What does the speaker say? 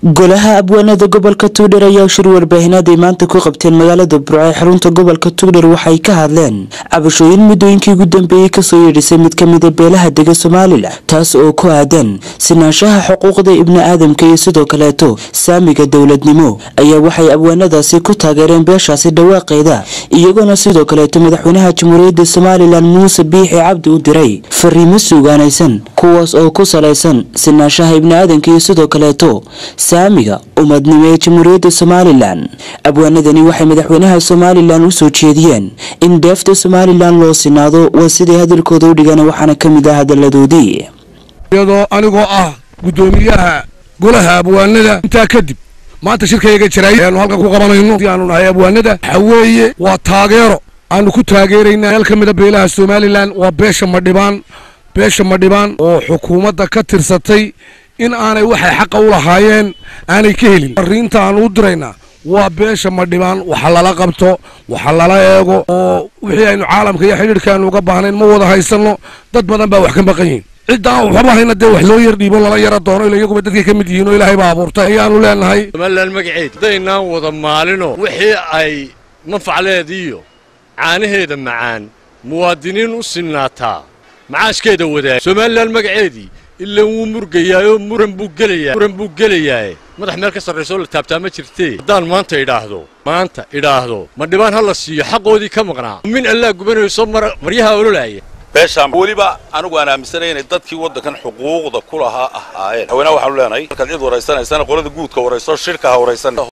golaha abwaanada gobolka tuudhar ayaa shir warbaahineed ay maanta ku qabteen magaalada burco ee xarunta gobolka tuudhar waxay ka hadleen cabashooyin muddooyinkii ugu dambeeyey kasoo yeedhisay mid ka mida beelaha dega somalilan taas oo ku aadan sinaanshaha xuquuqda ibni aadamka iyo sidoo kaleeto saamiga dowladnimo ayaa waxay abwaanadaasi ku taageereen beeshaasi dhawaaqeeda iyagoona sidoo kaleeto madaxweynaha jamhuuriyadda somalilan muuse biixi cabdi u diray fariimo suugaanaysan kuwaas oo ku salaysan sinaanshaha ibni aadamka iyo sidoo kaleeto saamiga umadnimo ee jamhuuriyadda somalilan abwaanadani waxay madaxweynaha somalilan u soo jeediyeen in dheefta somalilan loo sinaado waa siday hadalkooda u dhigaan waxaana ka mid ah hadaladoodii iyadoo anigoo ah guddoomiyaha golaha abwaanada intaa kadib maanta shirkayaga jiray aanu halkan ku qabanayno si aanu nahay abwaanada waxa weeye waa taageero aanu ku taageeraynaa meel ka mida beelaha somalilan waa beesha madhibaan beesha madhibaan oo xukuumadda ka tirsatay in aanay waxay xaqa u lahaayeen aanay ka helin fariinta aanu u diraynaa waa beesha madhibaan waxa lala qabto waxa lala eego oo wixii aynu caalamka iyo xidhiidhka aanu uga baahnayn ma wada haysanno dad badan baa wax ka maqan yihin ciddaan waxba hayna dee wax loo yar dhiibo lala yara doono ila iyaguba dadkay ka mid yihiin oo ilaahay baa abuurtay ayaanu leenahay somalilan magaceed hadaynaan wada maalino wixii ay manfacleediiyo caanaheeda macaan muwaadiniin u sinnaataa macaashkeeda wadaag somalilan magaceedii ilan wuu murgayaayoo muran buu gelayaa muran buu gelayaaye madax meel ka sarraysoo la taabtaa ma jirtee haddaan maanta idhaahdo maanta idhaahdo ma dhibaan ha la siiyo xaqoodii ka maqnaa min allaa gubanayso maryaha ololaaya beeshaan weliba anigu aan aaminsanay inay dadkii waddankan xuquuqda ku lahaa ahaayeen haweenaha waxaanu leenahay markaad cid waraysanaysana qolada guudka warayso shirka ha waraysan